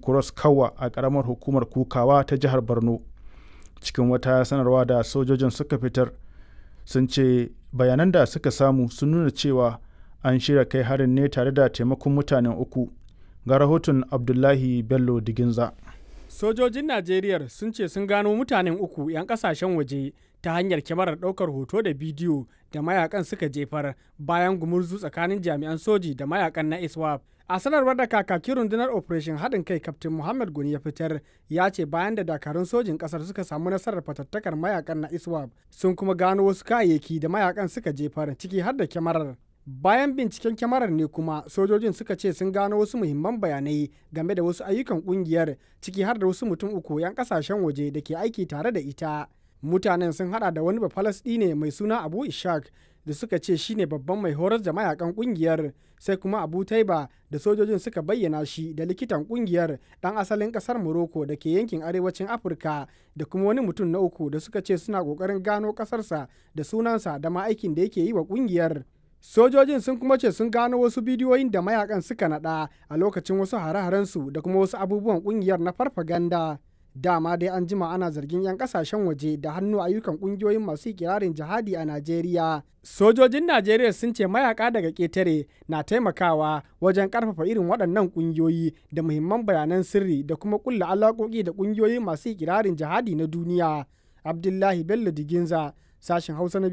cross kawa a ƙaramar hukumar kukawa ta jihar borno cikin wata sanarwa da sojojin suka fitar sun ce bayanan da suka samu sun nuna cewa an shirya kai harin ne tare da taimakon mutanen uku ga rahoton abdullahi bello diginza sojojin najeriya sun ce sun gano mutanen uku 'yan kasashen waje ta hanyar kyamarar ɗaukar hoto da bidiyo da mayakan suka jefar bayan gumurzu tsakanin jami'an soji da mayakan na iswap a sanarwar da kakakin rundunar operation haɗin kai kaftin muhammad guni ya fitar ya ce bayan da dakarun sojin ƙasar suka samu nasarar fatattakar mayakan na iswap sun kuma gano wasu kayayyaki da mayakan suka jefar ciki har da kyamarar bayan binciken kyamarar ne kuma sojojin suka ce sun gano wasu muhimman bayanai game da wasu ayyukan kungiyar ciki har da wasu mutum uku 'yan kasashen waje da ke aiki tare da ita mutanen sun hada da wani ne mai suna abu ishak da suka ce shine babban mai horar da mayakan kungiyar sai kuma abu taiba da sojojin suka bayyana shi da likitan kungiyar dan asalin kasar morocco da ke yankin arewacin afirka da kuma wani mutum na uku da suka ce suna kokarin gano kasarsa da sunansa da ma aikin da yake yi wa kungiyar sojojin sun kuma ce sun gano wasu bidiyoyin da mayakan suka nada a lokacin wasu hare-harensu da kuma wasu abubuwan kungiyar na farfaganda dama dai an jima ana zargin 'yan kasashen waje da hannu ayyukan kungiyoyin masu kirarin jihadi a najeriya sojojin najeriya sun ce mayaka daga ketare na taimakawa wajen karfafa irin waɗannan kungiyoyi da muhimman bayanan sirri da kuma kulla alaƙoƙi da kungiyoyi masu kirarin jihadi na duniya abdullahi bello diginza sashen hausa na